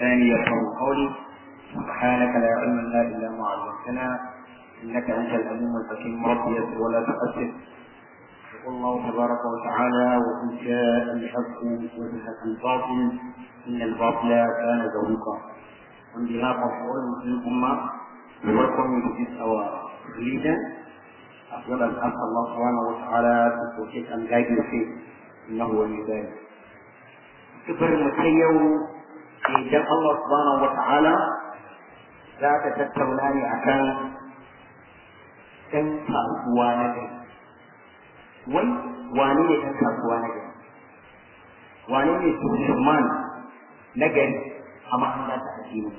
ولساني يفقهوا قولي سبحانك لا علم لنا الا ما علمتنا انك انت العليم الحكيم ربي يسر ولا تؤثر يقول الله تبارك وتعالى وان جاء الحق وزهق الباطل ان الباطل كان زهوقا on behalf of all Muslim Ummah, we welcome you to this our religion, as well as ask Allah subhanahu wa ta'ala to protect and guide your faith. إنه ولي ذلك. كبر متيو idan Allah subhanahu wa ta'ala za ta tattauna ne akan ɗan kasuwa na gari. Wai wane ne ɗan kasuwa na gari? Wane ne Suleiman na gari a mahanga ta addinin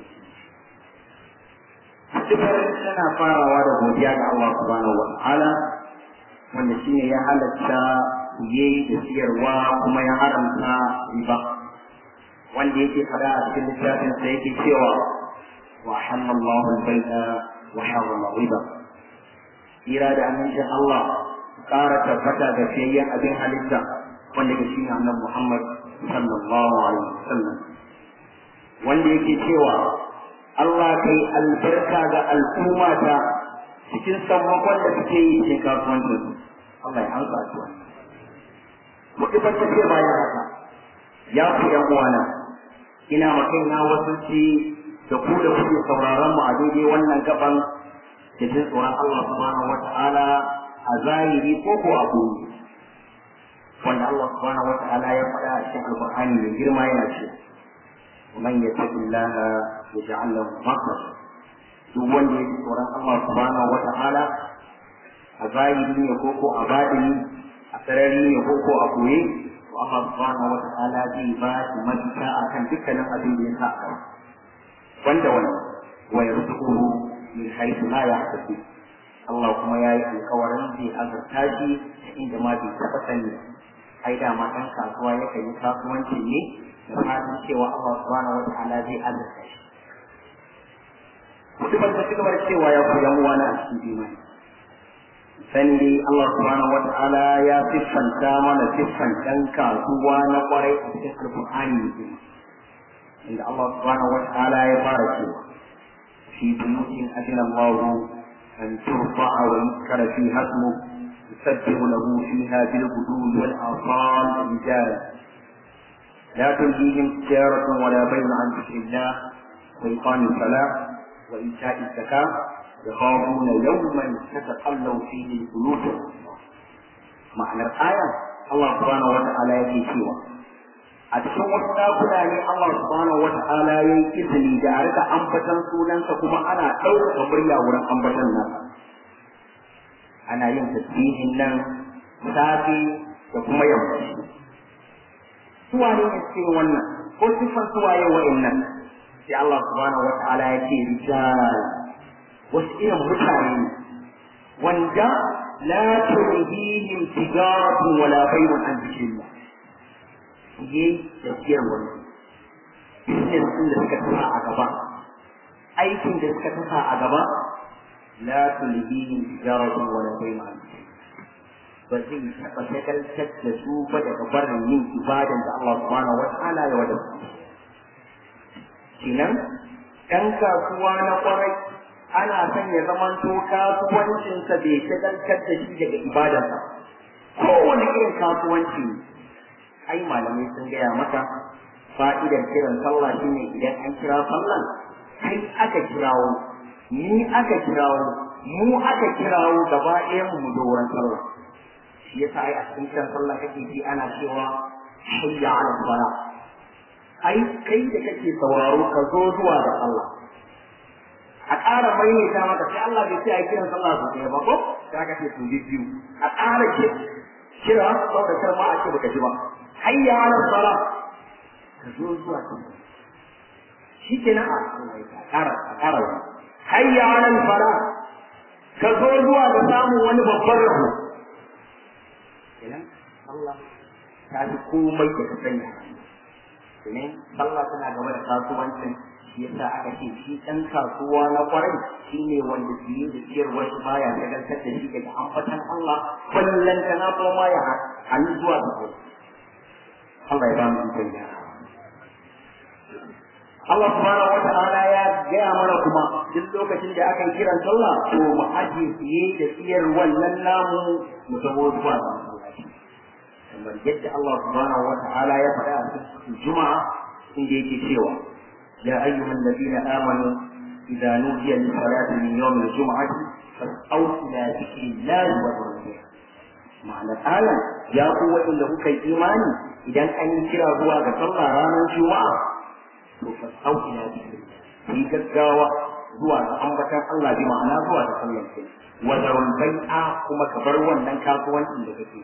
Dubar tana farawa da godiya ga Allah subhanahu wa ta'ala wanda shine ya halatta siye da siyarwa kuma ya haramta riba. wanda yake fada a cikin littafin sa yake cewa wa halallahu al-bai'a wa harrama riba ira da amincin Allah ƙara tabbata ga fiyayyen abin halitta wanda ke shine annabi Muhammad sallallahu alaihi wasallam wanda yake cewa Allah kai albarka ga al'umma ta cikin sammakon da suke yi cikin kasuwancin Allah ya amsa shi wannan. Kuɗi ba ta ce bayan haka ya ku ‘yan uwana ina makaina wasu ci da ku da kuke sauraron mu a daidai wannan gaban da jin tsoron Allah subhanahu wa ta'ala a zahiri ko ko a gobe wanda Allah subhanahu wa ta'ala ya faɗa a cikin alƙur'ani mai girma yana ce man yattaqillaha yaj'al lahu makhraja duk wanda ya ji tsoron Allah subhanahu wa ta'ala a zahiri ne ko ko a baɗini a sarari ne ko ko a koye to Allah subhanahu wa ta'ala zai ba shi mafita akan dukkanin abin da ya sa a wanda wannan wa yarzuquhu min haythu la yahtasib Allah kuma ya yi alkawarin zai azurta shi inda ma bai taɓa sani ai da ma ɗan kasuwa yakan yi kasuwanci ne da fatan cewa Allah subhanahu wa ta'ala zai azurta shi mutumin da suka bar cewa ya ku yan uwana a cikin imani sani dai Allah subhanahu wa ta'ala ya siffanta mana siffan ɗan kasuwa na kwarai a cikin alƙur'ani ne inda Allah subhanahu wa ta'ala ya fara cewa fi buyutin adina Allah an turfa'a wa yuzkara fi hasmu يسبح له فيها بالغدو والآصال رجال لا تلهيهم تجارة ولا بيع عن ذكر الله وإقام الصلاة وإيتاء الزكاة يخافون يوما تتقلب فيه القلوب معنى الآية الله سبحانه وتعالى يجي سوى a cikin wasu ɗakuna ne Allah subhanahu wa ta'ala ya yi izini da a rika ambatan sunansa kuma ana ɗaukaka murya wurin ambatan nasa ana yin tasbihin nan safe da kuma yammaci suwaye ne cikin wannan ko siffar suwaye wa'annan sai Allah subhanahu wa ta'ala ya ce rijal wasu irin mutane wanda la tulhihim tijaratun wala bayrun an zikrillah ye da siyar wani business din da suka tasa a gaba aikin da suka tasa a gaba la tulhihim tijaratun wala bayrun an ba zai taɓa shagaltar da su ba daga barin yin ibadan da Allah subhanahu wa ta'ala ya wadata kenan ɗan kasuwa na kwarai ana son ya zamanto kasuwancinsa bai shagaltar da shi daga ibadarsa kowane irin kasuwanci ai malamai sun gaya maka fa'idar kiran sallah shine idan an kira sallah kai aka kirawo ni aka kirawo mu aka kirawo gaba ɗayan mu da wurin sallah shi yasa ai a cikin kiran sallah kake ji ana cewa hayya ala salah ai kai da kake sauraro ka zo zuwa da Allah a ƙara maimaita maka sai Allah bai ce a kiran sallah su ɗaya ba ko sai aka ce su biyu a ƙara ke kira saboda kar ma a ce baka ji ba hayya ala sala ka zo zuwa ta shi ke nan a ƙara a ƙara wani hayya ala fara ka zo zuwa ga samun wani babban rabo kenan Allah ta fi komai da ka sanya domin sallah tana gaba da kasuwancin shi yasa aka ce shi ɗan kasuwa na kwarai shi ne wanda siye da siyarwar shi baya shagaltar da shi daga ambatan Allah ballan ta na kuma ya hannu zuwa da kai Allah ya ba mu ikon gyara Allah subhanahu wa ta'ala ya gaya mana kuma duk lokacin da aka yi kiran sallah to mu aje siye da siyar wannan namu mu taho zuwa ga masallaci kamar yadda Allah subhanahu wa ta'ala ya faɗa a cikin juma'a inda yake cewa ya ayyuhan ladina amanu idza nudiya lis salati min yawm al jum'ati fas'au ila dhikrillahi wa dhikrihi ma'anar ayan ya ku waɗanda kuka yi imani idan an yi kira zuwa ga sallah ranar juma'a to fas'au ila dhikrillah yi gaggawa zuwa ga ambatan Allah bi ma'ana zuwa ga sallar kai wa zarul bai'a kuma ka bar wannan kasuwancin da kake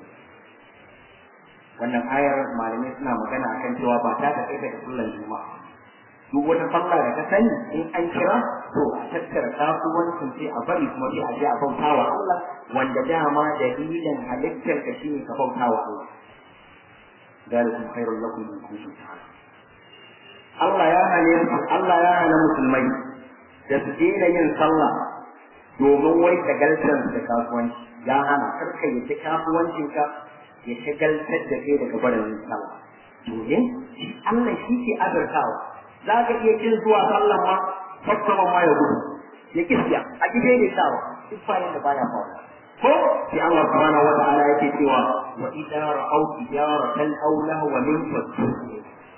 wannan ayar malamai suna magana akan cewa ba ta da kai da sallar juma'a duk wata sallah da ka sani in an kira to a tattara kasuwancin sai a bari kuma sai a je a bauta wa Allah wanda dama dalilin halittar ka shine ka bauta wa Allah dalikum khairul lakum in kuntum ta'lamun Allah ya hane Allah ya hana musulmai da su daina yin sallah domin wai shagaltar da kasuwanci ya hana karka ya ci kasuwancinka ya shagaltar da kai daga barin yin sallah domin Allah shi ke azurtawa za ka iya kin zuwa sallan ma fassama ma ya gudu ya kiskiya a gide ne sawa duk bayan da baya fawa ko sai Allah subhanahu wa ta'ala yake cewa wa idza ra'aw tijaratan aw lahwa min fasuhu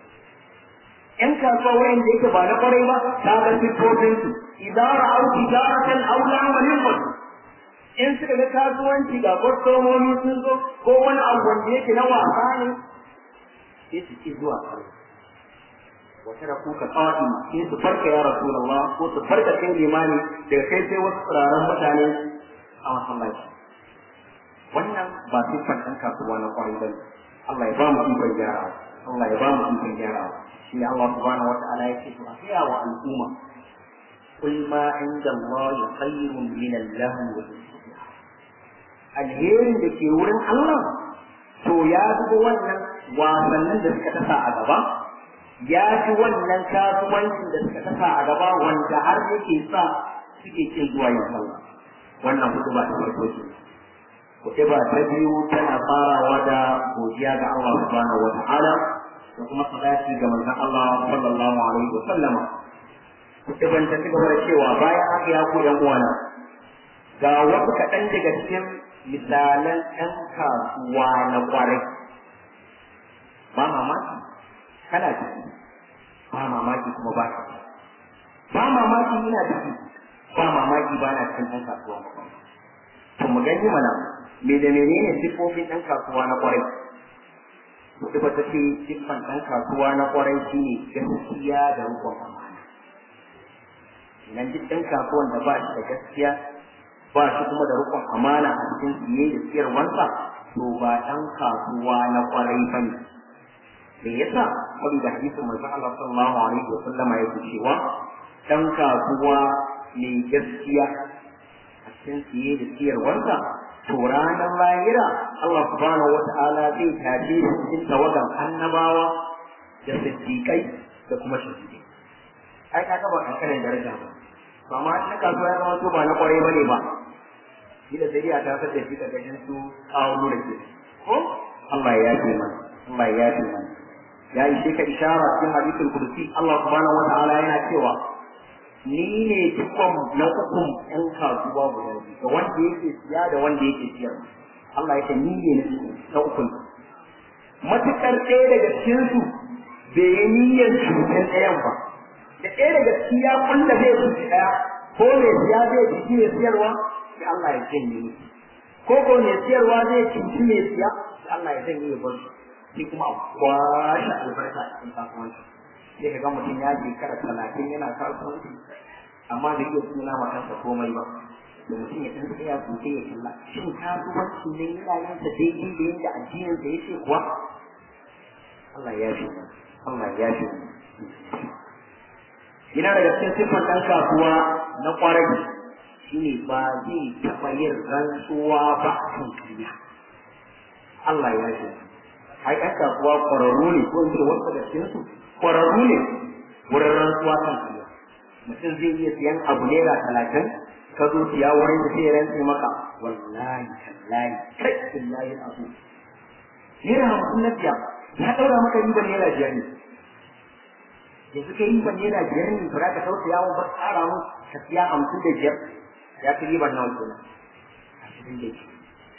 ‘yan kasuwa wayan da yake ba na kwarai ba ta ga siffofin su idan ra'au tijaratan aw la'amalin ba in suka ga kasuwanci ga kwastomomi sun zo ko wani abu wanda yake na wasa ne sai su ci zuwa kare wata da kuka kawai sai su farka ya rasulullah ko su farka kai limani daga kai sai wasu tsiraran mutane a masallaci wannan ba siffar ɗan kasuwa na kwarai ba Allah ya ba mu ikon gyarawa Allah ya ba mu ikon gyarawa shi Allah subhanahu wa ta'ala yake to a gaya wa al'umma kul ma inda Allah khairun min al-lahu alherin da ke wurin Allah to ya zuba wannan wasannin da suka tasa a gaba ya fi wannan kasuwancin da suka tasa a gaba wanda har yake sa suke cin zuwa yin sallah wannan hudu ba ta farko ce kuɗi ba ta biyu tana farawa da godiya ga Allah subhanahu wa ta'ala da kuma salati ga manzon Allah sallallahu alaihi wa sallama ibn ta cigaba da cewa bayan haka ya ku yan uwana ga wasu kaɗan daga cikin misalan ɗan kasuwa na ƙwarai ba mamaki kana ciki ba mamaki kuma ba ka ba mamaki ina ciki ba mamaki ba na cikin ɗan kasuwa na ƙwarai to mu gani mana me da menene siffofin ɗan kasuwa na ƙwarai Kuɗi ba ta ce siffan ɗan kasuwa na ƙwarai shi ne gaskiya da rukun amana. Idan duk ɗan kasuwan da ba shi da gaskiya ba shi kuma da rukun amana a cikin siye da siyarwarsa to ba ɗan kasuwa na ƙwarai ba ne. Me yasa? Saboda hadisin manzon Allah sallallahu alaihi wa sallama yake cewa ɗan kasuwa mai gaskiya a cikin siye da siyarwarsa to ranar lahira Allah subhanahu wata'ala zai tafi cikin tawagan annabawa da siddiƙai da kuma shahidai ai ka ba kankanin daraja ba to amma in kasuwa ya zama to ba na kwarai bane ba kila sai ya ta da shi karkashin su kawo da ke ko Allah ya yafe mana Allah ya yafe mana ya yi shi ka ishara cikin hadisul kursi Allah subhanahu wata'ala yana cewa ni ne dukkan na ukun ɗan kasuwa guda biyu da wanda yake siya da wanda yake siyar Allah ya ce ni ne na ukun matukar ɗaya daga cikin su bai yi niyyar cutar ɗayan ba da ɗaya daga ciki ya kulla zai cuci ɗaya ko mai siya zai cuci mai siyarwa sai Allah ya janye ni ko ko mai siyarwa zai cuci mai siya sai Allah ya janye ya bar shi sai kuma a kwashe albarka a cikin kasuwanci sai ka ga mutum ya shekara talatin yana kasuwanci amma da iya suna ma kansa komai ba da mutum ya san tsaya sosai ya kalla shin kasuwanci ne yana yin sa daidai da yadda addinin sa yake kuwa Allah ya fi Allah ya fi yana daga cikin siffar ɗan kasuwa na ƙwarai shine ba zai taɓa yin rantsuwa ba a kan kariya Allah ya fi ai ɗan kasuwa ƙwararru ne ko in ce wasu daga cikinsu kwararru ne wurin rantsuwa kan siya mutum zai iya siyan abu naira talatin ka zo siya wurin da sai rantse maka wallahi tallahi kai billahi abu naira hamsin na siya ya ɗaura maka ribar naira biyar ne yanzu kai riban naira biyar ne ba za ka tausaya wa ba tsara mu ka siya hamsin da biyar ya fi riban nawa kenan ashirin da biyar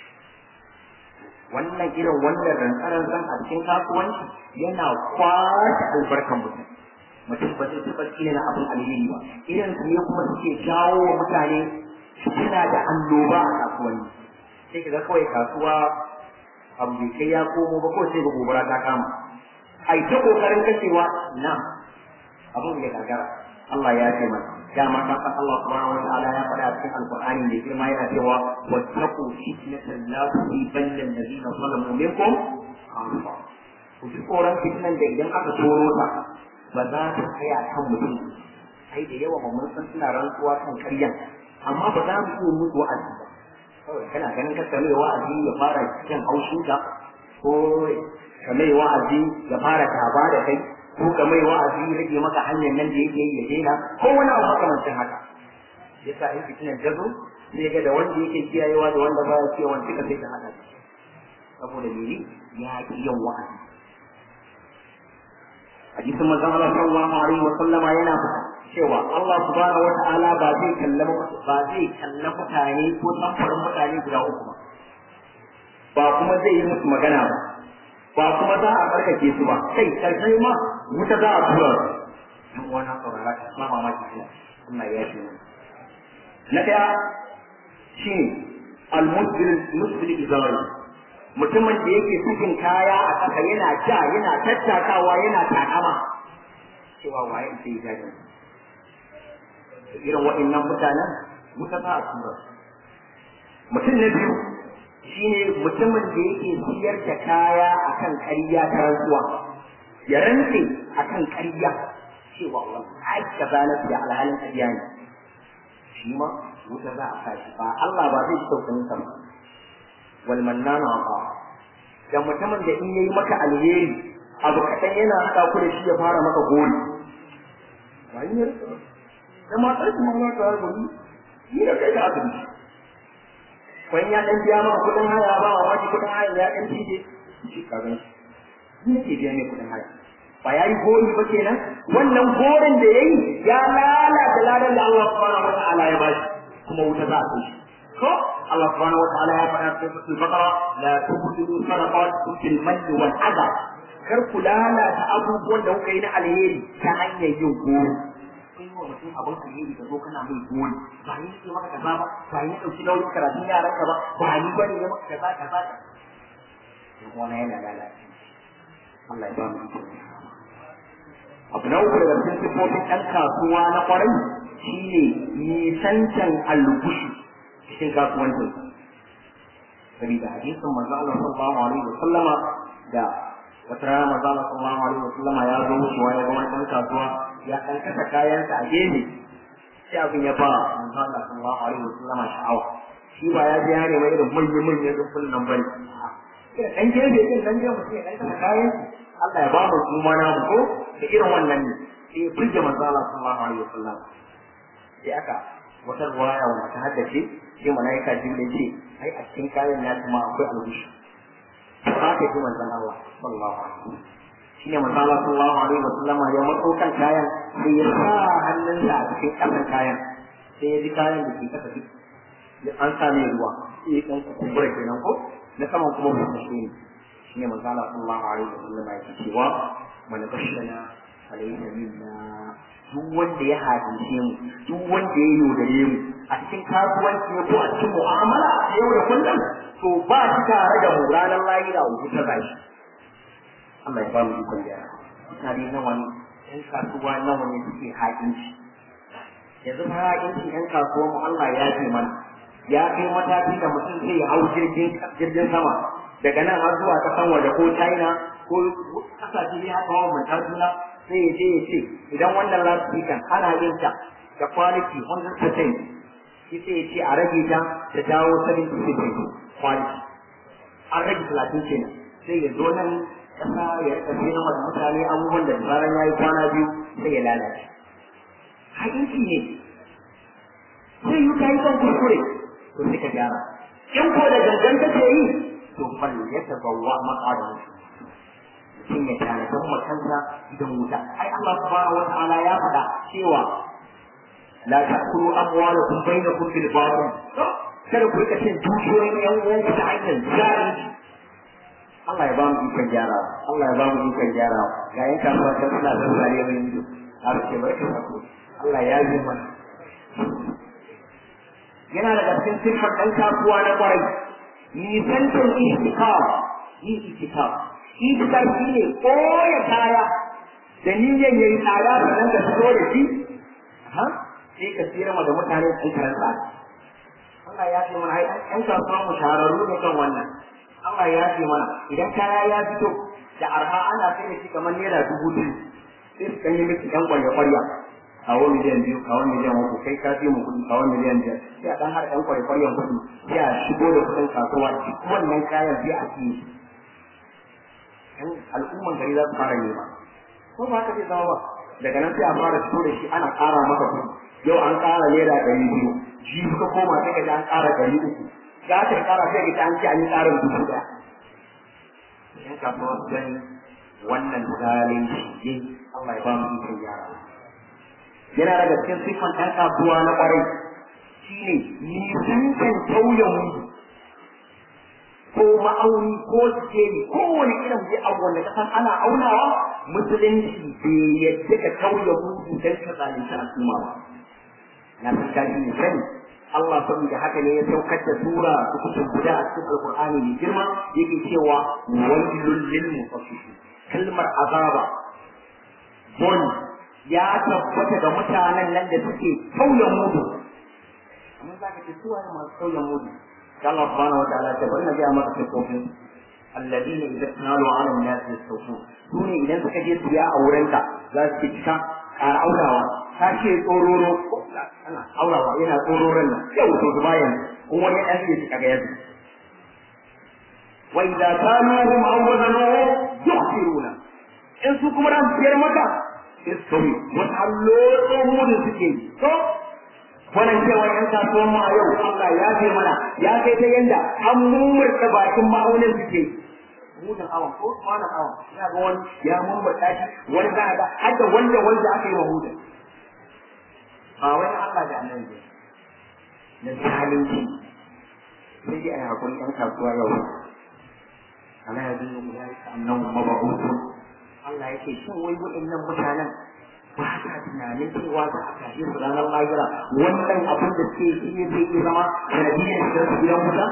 wannan irin wannan rantsaran zan a cikin kasuwanci yana kwashe albarkan mutum mutum ba zai taɓa tsina abin alheri ba irin su ne kuma suke jawo wa mutane suna da annoba a kasuwanni sai ka ga kawai kasuwa abu bai kai ya komo ba ko sai ga gobara ta kama ai ta kokarin kashewa na abin ya gagara Allah ya ce mana dama ta san Allah subhanahu wa ta'ala ya faɗa cikin alqur'ani da girma yana cewa wattaqu fitnatan la tusibanna alladhina zalamu minkum khassa ku ji tsoron fitnan da idan aka toro ta ba za ta tsaya kan mutum sai da yawa mun san suna rantsuwa kan ƙarya amma ba za mu iya mutu wa'azi ba kawai kana ganin ka kame wa'azi ya fara cikin haushinka ko kame wa'azi ya fara taba da kai ko ka mai wa'azi rage maka hanyar nan da yake yi ya daina ko wani abu makamancin haka yasa in fitinan ta zo sai ga da wanda yake kiyayewa da wanda baya kiyayewa duka sai ta hada saboda mene ya ki yin wa'azi hadisin manzon Allah sallallahu alaihi wa sallama yana cewa Allah subhanahu wa ta'ala ba zai kalla ba zai kalla mutane ko samfurin mutane guda uku ba ba kuma zai yi musu magana ba ba kuma za a karkace su ba kai karshe ma wuta za a tura su dan wannan saurara ka ma mamaki kina Allah ya yi na daya shine al-musbil musbil izari mutumin da yake cikin kaya a kasa yana ja yana tattakawa yana takama cewa waye sai ya ga irin waɗannan mutanen wuta za a tura mutum na biyu shine mutumin da yake siyar da kaya akan ƙarya ta rantsuwa ya rantse akan ƙarya cewa wallahi kaza na siya alhalin ƙarya ne shi ma wuta za a kashi ba Allah ba zai tausayin sa ba wal mannana ba da mutumin da in yayi maka alheri abu kaɗan yana haɗa ku da shi ya fara maka gori wani ne da matar kuma ma ta gori ni da kai da asibiti wani ya dan biya maka kudin haya ba wa wani kudin haya ya dan tije shi ka gan shi ne ke biya ne kudin haya ba ya yi gori ba kenan wannan gorin da yayi ya lalata ladan da Allah subhanahu wataala ya bashi kuma wuta za a kai shi ko Allah subhanahu wataala ya faɗa cikin suratul baqara la tubtilu sadaqatukum bil manni wal adha kar ku lalata abubuwan da kuka yi na alheri ta hanyar yin gori kai wa mutum abin alheri ka zo kana mai gori ba ni ke maka kaza ba ba ni dauki nauyin karatun yaran ka ba ba ni bane ya maka kaza kaza ka wannan yana lalace Allah ya ba mu iko abu na uku daga cikin sifofin ɗan kasuwa na ƙwarai shine nisancan algushi cikin kasuwancin sabida hadisin manzo Allah sallallahu alaihi wa sallama da wata rana manzo Allah sallallahu alaihi wa sallama ya zo wucewa ya ga wani ɗan kasuwa ya ɗan kasa kayansa a gefe sai abin ya ba manzo Allah sallallahu alaihi wa sallama sha'awa shi ba ya je ya nema irin manyan manyan rufin nan bane ɗan gefe ɗin ɗan gefe mutum ya ɗan kasa kayan Allah ya ba mu kuma na mu ko da irin wannan ne sai burge manzo Allah sallallahu alaihi wa sallam sai aka wata ruwaya wanda ta haddace sai malaika jibril ce ai a cikin kayan na kuma akwai albushi haka ji manzon Allah sallallahu alaihi wa sallam shine manzo Allah sallallahu alaihi wa sallam ya matso kan kayan sai ya sa hannunsa a cikin kasan kayan sai ya ji kayan da ke kasa duk an sa mai ruwa sai ya kan kumbura kenan ko na saman kuma ba shi ne shine manzo Allah sallallahu alaihi wa sallam ya ce cewa man bashana alayhi minna duk wanda ya hadishe mu duk wanda ya yaudare mu a cikin kasuwanci ko a cikin mu'amala a yau da kullum to ba shi tare da mu ranar lahira wuta ba shi Allah ya ba mu ikon gyara mutane nawa ne ɗan kasuwa nawa ne suke haƙinci yanzu ba haƙinci ɗan kasuwa mu Allah ya ce mana ya kai mataki da mutum zai hau jirgin jirgin sama daga nan har zuwa kasan waje ko China ko kasashe ne haka wa mun juna sai ya je ya ce idan wannan loudspeaker ana yin ta da quality 100% shi sai ya ce a rage ta ta dawo 70% quality an rage 30 kenan sai ya zo nan kasa ya rika sai nama da mutane abubuwan da zaran ya yi kwana biyu sai ya lalace haƙinci ne sai yi ka yi son kuskure to sai ka gyara in ko da gangan kake yi to fal ya tabawwa maqadahu mutum ya tanadar ma kansa gidan wuta ai Allah subhanahu wata'ala ya faɗa cewa la ta'kulu amwalakum bainakum bil batil kada ku rika cin dukiyoyin yan uwanku ta hanyar zalunci Allah ya ba mu ikon gyarawa Allah ya ba mu ikon gyarawa ga yan kasuwa ta suna zazzare mai ido har ce barka da ku Allah ya yi mana yana daga cikin siffar ɗan kasuwa na kwarai nisantar itikaf yin itikaf itikaf shi ne koya kaya da niyyar yayi tsada sannan ka fito da shi sai ka tsira da mutane ɗan karan tsada Allah ya ce mana ai ɗan kasuwa mu shahararru ne kan wannan Allah ya ce mana idan kaya ya fito da arha ana sai da shi kamar naira dubu biyu sai su kan yi miki ɗan kwarya-kwarya kawo miliyan biyu kawo miliyan uku kai ka fi mu kuɗi kawo miliyan biyar sai a ɗan har ɗan kwarya-kwaryan kuɗi sai a shigo da kuɗin kasuwa duk wannan kayan sai a ciye shi al'umman gari za su fara nema ko ba haka zai zama ba daga nan sai a fara fito da shi ana ƙara maka kuɗi yau an ƙara naira ɗari biyu jibi ka koma sai ka ji an ƙara ɗari uku za ta ƙara sai ka ji an ce an yi ƙarin dubu ɗaya yan kasuwa su gani wannan zalin shi Allah ya ba mu ikon yara yana daga cikin siffan ɗan kasuwa na ƙwarai shine nisantan tauye mudu ko ma'auni ko sikeli ko wani irin zai abu wanda kasan ana aunawa musulunci bai yadda ka tauye mudu don ka zalunci al'umma ba na san kaji ne sani Allah saboda haka ne ya saukar da sura kusan guda a cikin alkur'ani mai girma yake cewa wailul lil mutaffifin kalmar azaba bon ya tabbata ga mutanen nan da suke tauye mudu amma zaka ce su waye masu tauye mudu Allah subhanahu wa ta'ala ta bari na ga maka sifofin alladina idza tanalu ala an-nas yastawfun sune idan suka je siya a wurinka za su cika ƙara aurawa ta ce tsororo ana aurawa yana tsororon nan yau to bayan in wani ɗan zai cika ga yadda wa idza kanuhum aw wazanuhum yukhsiruna in su kuma ran siyar maka istomi wata hallo mudin suke to wannan cewa yan kasuwan mu a yau Allah ya ce mana ya kai ta yanda an mumurta bakin ma'aunin suke mudin awan ko kwanan awan ina ga wani ya mumurta shi wani za a ga har da wanda wanda aka yi wa mudin ba wani Allah da annabi na zalunci sai dai a yi hakuri yan kasuwa yau ana ya zai mu ya yi annan maba'utun Allah ya ce shin wai waɗannan mutanen ba sa tunanin cewa za a kashe su ranar lahira wannan abin da suke shi ne zai iya zama sanadiyyar shigar su gidan wuta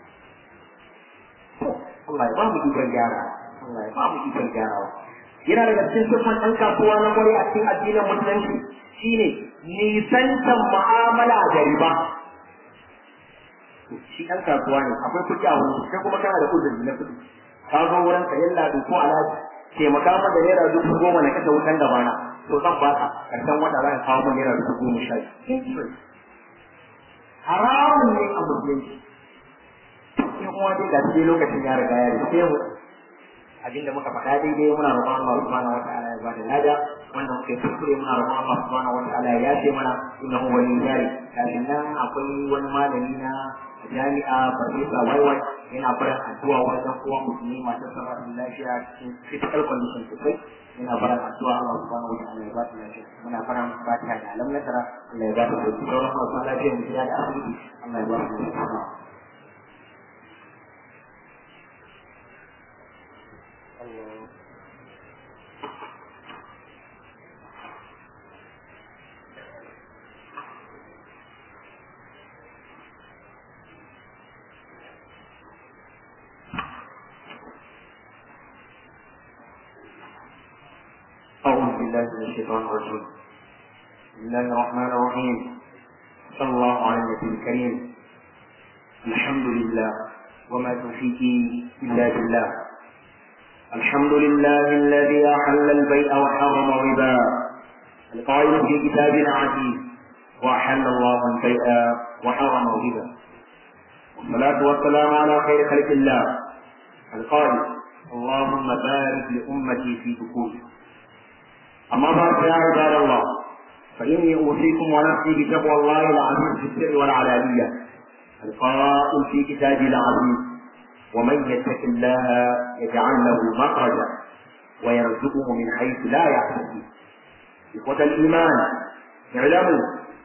Allah ya ba mu ikon gyara Allah ya ba mu ikon gyarawa yana daga cikin siffan ɗan kasuwa na kwarai a cikin addinin musulunci shine nisantan mu'amala da riba shi ɗan kasuwa ne akwai kuɗi a wurin sai kuma kana da uzuri na kuɗi ka zo wurin ka yalla ko alhaji taimaka min da naira dubu goma na kashe wutan gabana to zan ba ka karshen wata za ka kawo min naira dubu goma sha biyu haramun ne a musulunci in kuma dai ga shi lokacin ya riga ya rike mu abinda muka faɗa daidai muna roƙon Allah subhanahu wataala ya bada lada wanda muke kuskure muna roƙon Allah subhanahu wataala ya yafe mana innahu waliyyu dhalik kafin nan akwai wani malami na jami'a farfesa waiwai yana fara addu'a wajen kowa musulmi masu sama da lafiya cikin critical condition sosai yana fara addu'a Allah subhanahu wataala ya ba ta lafiya muna fara fatiha da alam nasara Allah ya ba ta sauki sauran masu lafiya mu gida da asibiti Allah ya ba su lafiya Allah أعوذ بالله من الشيطان الرجيم بسم الله الرحمن الرحيم صلى الله على النبي الكريم الحمد لله وما توفيقي إلا بالله الحمد لله الذي أحل البيع وحرم الربا القائل في كتابنا عزيز وأحل الله البيع وحرم الربا والصلاة والسلام على خير خلق الله القائل اللهم بارك لأمتي في دخولها أما بعد يا عباد الله فإني أوصيكم ونفسي بتقوى الله العزيز في السر والعلانية القائل في كتابه العزيز ومن يتق الله يجعل له مخرجا ويرزقه من حيث لا يحتسب إخوة الإيمان اعلموا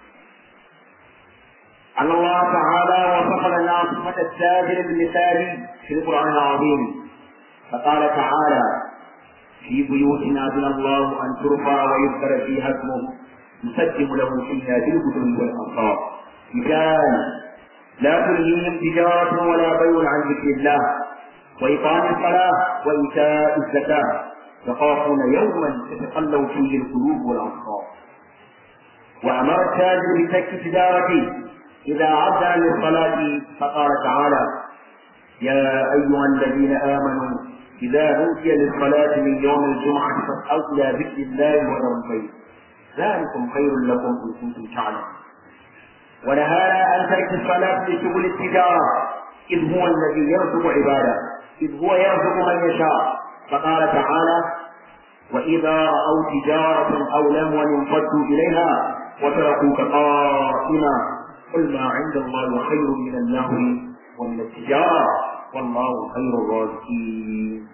أن الله تعالى وصف لنا صفة التاجر المثالي في القرآن العظيم فقال تعالى في بيوتنا أذن الله أن ترفع ويذكر فيها اسمه يسجم له فيها بالبدن والأنصار رجال لا تلهيهم تجارة ولا بيع عن ذكر الله وإقام الصلاة وإيتاء الزكاة يخافون يوما تتقلب فيه القلوب والأبصار وأمر التاجر بترك تجارته إذا عد للصلاة فقال تعالى يا أيها الذين آمنوا إذا نودي للصلاة من يوم الجمعة فاسعوا إلى ذكر الله وذروا البيت ذلكم خير لكم إن كنتم تعلمون ونهانا عن ترك الصلاة لشغل التجارة إذ هو الذي يرزق عباده إذ هو يرزق من يشاء فقال تعالى وإذا رأوا تجارة أو لهوا انفضوا إليها وتركوك قائما قل ما عند الله خير من اللهو ومن التجارة والله خير الرازقين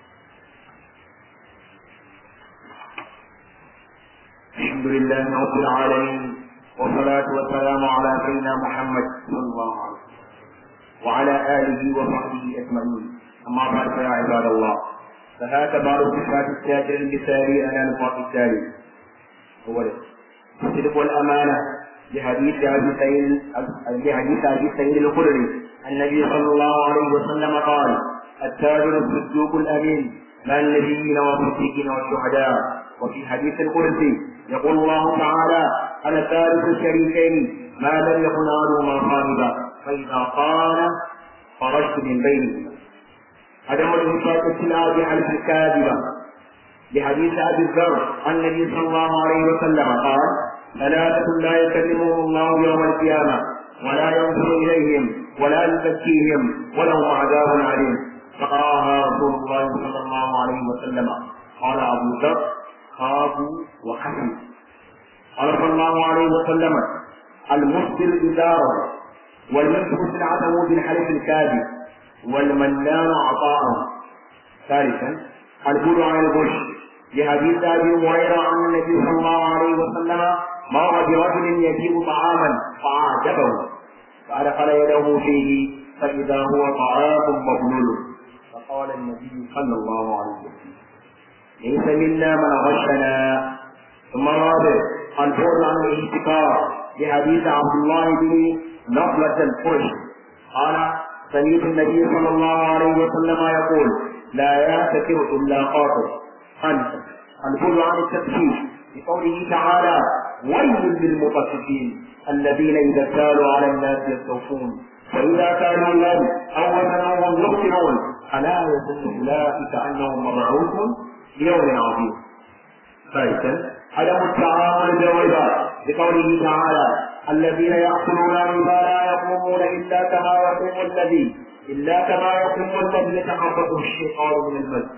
الحمد لله رب العالمين والصلاة والسلام على سيدنا محمد صلى الله عليه وسلم وعلى آله وصحبه أجمعين أما بعد فيا عباد الله فهذا بعض صفات التاجر المثالي على نطاق التالي أولا الصدق والأمانة لحديث أبي سعيد لحديث أبي سعيد الخدري النبي صلى الله عليه وسلم قال التاجر الصدوق الأمين مع النبيين والصديقين والشهداء وفي حديث القدسي يقول الله تعالى أنا ثالث الشريكين ما لم يكن أحدهما صاحبا فإذا قال خرجت من بينهما عدم الانفاق السلعة بحلف الكاذبة لحديث أبي الذر عن النبي صلى الله عليه وسلم قال ثلاثة لا يكلمهم الله يوم القيامة ولا ينظر إليهم ولا يزكيهم ولهم عذاب عليم فقراها رسول الله صلى الله عليه وسلم قال أبو ذر خابوا وحسن قال صلى الله عليه وسلم المسبل إزاره والمنفق سلعته بالحلف الكاذب والمنان عطاءه ثالثا البعد عن الغش لحديث ابي هريره عن النبي صلى الله عليه وسلم مر برجل يجيب طعاما فعاتبه فادخل يده فيه فاذا هو طعام مبلول فقال النبي صلى الله عليه وسلم ليس منا من غشنا ثم الرابع البعد عن الاحتكار لحديث عبد الله بن نصلة الفرش قال سمعت النبي صلى الله عليه وسلم يقول لا يعتكر الا قاطر انت البعد عن التكفير بقوله تعالى ويل للمطففين الذين اذا كانوا على الناس يستوفون واذا كانوا لهم او وزنوهم يخسرون الا يظن اولئك انهم مبعوثون ليوم عظيم ثالثا عدم التعامل بالربا بقوله تعالى الذين يأكلون الربا لا يقومون إلا كما يقوم الذي إلا كما يقوم الذي يتخبطه الشيطان من المس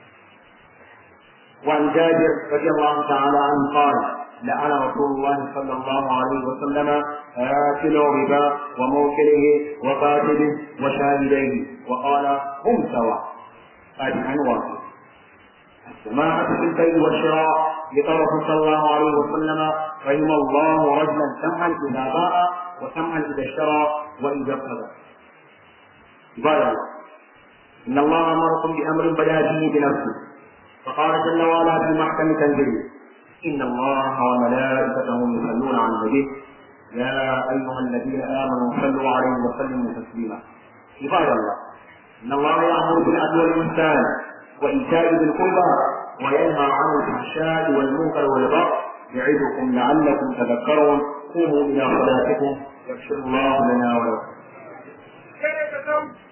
وعن جابر رضي الله تعالى عنه قال لعن رسول الله صلى الله عليه وسلم آكل الربا وموكله وقاتله وشاهديه وقال هم سواء هذه واحد السماحة في البيع والشراء لقوله صلى الله عليه وسلم رحم الله رجلا سمعا إذا باع وسمعا إذا اشترى وإذا اقتضى عباد الله إن الله أمركم بأمر بدا فيه بنفسه فقال جل وعلا في محكم تنزيله إن الله وملائكته يصلون على النبي يا أيها الذين آمنوا صلوا عليه وسلموا تسليما عباد الله إن الله يأمر بالعدل والإحسان وإيتاء ذي القربى وينهى عن الفحشاء والمنكر والبغي يعظكم لعلكم تذكرون قوموا إلى صلاتكم يغفر الله لنا ولكم